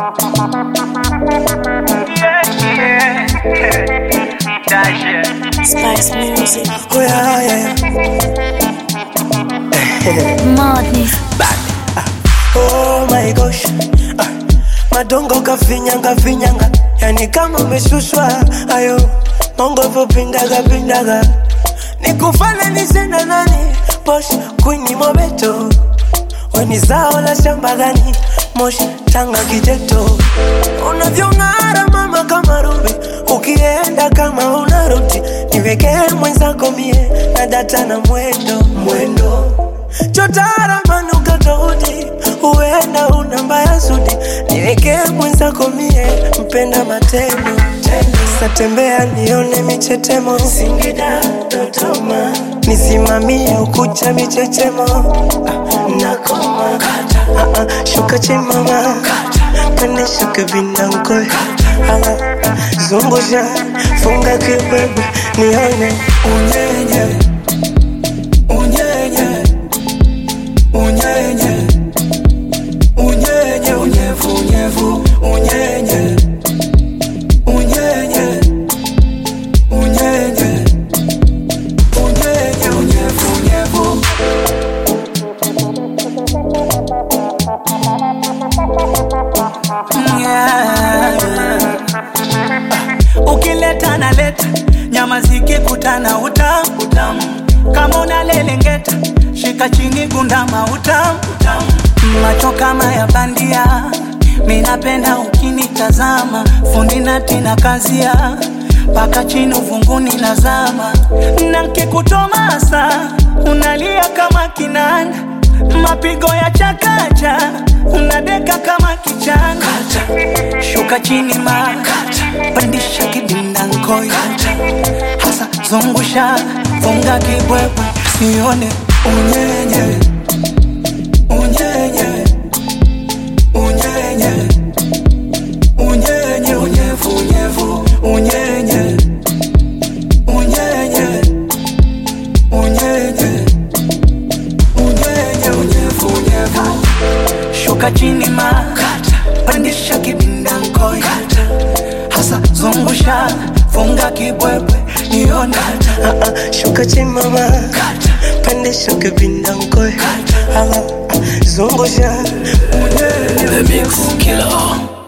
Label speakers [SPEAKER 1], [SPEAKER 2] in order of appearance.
[SPEAKER 1] Spice Music.
[SPEAKER 2] Oh yeah, yeah.
[SPEAKER 1] Madness.
[SPEAKER 2] Oh my gosh. Ah, Madongo kafinyanga finyanga, yani kama umeshushwa ayo mongo vopindaga pindaga, nikufananise na nani? Bosh kwini mobeto, weni zao la shamba gani? Moshi tanga kijeto, unavyong'ara mama kama rubi, ukienda kama unarudi, niwekee mwenzako mie na data na mwendo mwendo chotara manuka tofauti, huenda una mbaya zudi, niwekee mwenzako mie mpenda matendo satembea nione michetemo Singida, Dodoma, nisimamie ukucha michechemo Ah, nakoma Ah, ah, shuka chimama pande shuka vinankoe zungusha funga kibwebwe nione unyenye unyenye unyenye unyenye unyevu unyevu unyenye unyenye unyenye unyenye unyevu unyevu
[SPEAKER 3] ukileta na leta nyama zikikutana utamu utamu kama unalelengeta shika chini gundama utamu utamu macho kama ya bandia minapenda ukinitazama fundi natina kazia mpaka chini uvunguni nazama na nkikutomasa unalia kama kinanda mapigo ya chakacha unadeka kama kichanga shuka chini ma pandisha kidinda nkoi hasa zungusha funga kibwebwe sione
[SPEAKER 2] unyenye unyenye unyenye unyenye unyevu unyevu unyenye unyenye unyenye unyenye unyevu unyevu
[SPEAKER 3] shuka chini ma pandisha kibinda nkoi hasa zungusha funga kibwebwe nione
[SPEAKER 2] Ah, ah, shuka chimama pande shuka vindankoe zungusha unyenye
[SPEAKER 4] The Mix Killer.